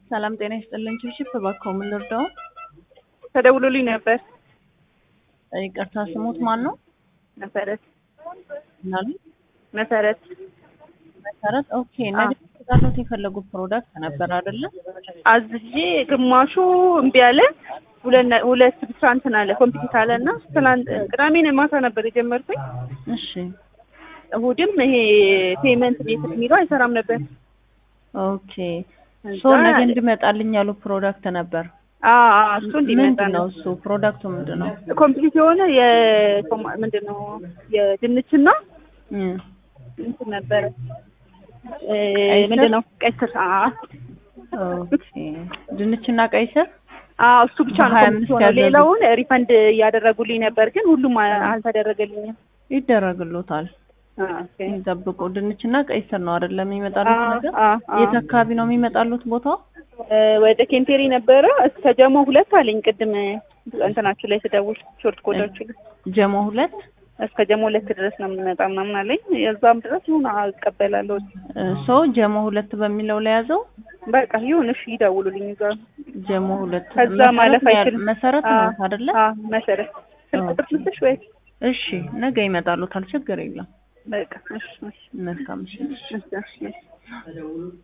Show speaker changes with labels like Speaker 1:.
Speaker 1: ሰላም ጤና ይስጥልኝ። ችብችብ እባክዎ ምን ልርዳው?
Speaker 2: ተደውሎልኝ ነበር።
Speaker 1: ይቅርታ ስሙት ማን ነው?
Speaker 2: መሰረት
Speaker 1: ምናሉ?
Speaker 2: መሰረት
Speaker 1: መሰረት ኦኬ። ነገ ተዛለት የፈለጉት ፕሮዳክት ነበር አይደለ?
Speaker 2: አዝዤ ግማሹ እምቢ አለ። ሁለት ሁለት ብቻ እንትን አለ ኮምፒውተር አለ እና ትናንት ቅዳሜ ማታ ነበር የጀመርኩኝ።
Speaker 1: እሺ
Speaker 2: እሑድም ይሄ ፔመንት ቤት የሚለው አይሰራም ነበር።
Speaker 1: ኦኬ ሶ ነገ እንዲመጣልኝ ያሉ ፕሮዳክት ነበር።
Speaker 2: አዎ አዎ፣ እሱ እንዲመጣ
Speaker 1: ምንድን ነው
Speaker 2: ነው።
Speaker 1: እሱ ፕሮዳክቱ ምንድን ነው?
Speaker 2: ኮምፕሊት የሆነ የኮማ- ምንድን ነው የድንችና
Speaker 1: እም፣
Speaker 2: እንትን ነበረ እ
Speaker 1: ቀይ ስር?
Speaker 2: ምንድን ነው ቀይ ስር። አዎ
Speaker 1: ኦኬ ድንችና ቀይ ስር
Speaker 2: አዎ፣ እሱ ብቻ ነው
Speaker 1: በሀያ
Speaker 2: ኮምፕሊት
Speaker 1: አምስት
Speaker 2: የሆነው።
Speaker 1: ያዘዙት።
Speaker 2: ሌላውን ሪፈንድ እያደረጉልኝ ነበር፣ ግን ሁሉም አ- አልተደረገልኝም።
Speaker 1: ይደረግሎታል።
Speaker 2: አዎ፣ ኦኬ።
Speaker 1: ይጠብቁ። ድንችና ቀይ ስር ነው አይደለም የሚመጣሉት
Speaker 2: አዎ፣
Speaker 1: ነገር?
Speaker 2: አዎ፣ አዎ።
Speaker 1: የት አካባቢ ነው የሚመጣሉት ቦታው?
Speaker 2: እ ወደ ኬንቴሪ ነበረ እስከ ጀሞ ሁለት አለኝ ቅድም እንትናችሁ ላይ ስደውል ሾርት ኮዳችሁ ላይ
Speaker 1: ጀሞ ሁለት
Speaker 2: እስከ ጀሞ ሁለት ድረስ ነው የምንመጣ ምናምን አለኝ። የዛም ድረስ ይሁን አቀበላለሁ።
Speaker 1: ሶ ጀሞ ሁለት በሚለው ላይ ያዘው።
Speaker 2: በቃ ይሁን እሺ፣ ይደውሉልኝ እዛ
Speaker 1: ጀሞ ሁለት
Speaker 2: ከዛ
Speaker 1: መሰረት
Speaker 2: ማለፍ
Speaker 1: ነው ያል-
Speaker 2: አይችልም።
Speaker 1: መሰረት
Speaker 2: አዎ፣
Speaker 1: ነው አይደለ?
Speaker 2: አዎ፣ መሰረት ስልክ ቁጥር ልስጥሽ ወይ?
Speaker 1: እሺ ነገ ይመጣሉታል። ችግር የለም።
Speaker 2: በቃ እሺ፣ እሺ፣
Speaker 1: መልካም እሺ።
Speaker 2: እሺ፣ እሺ።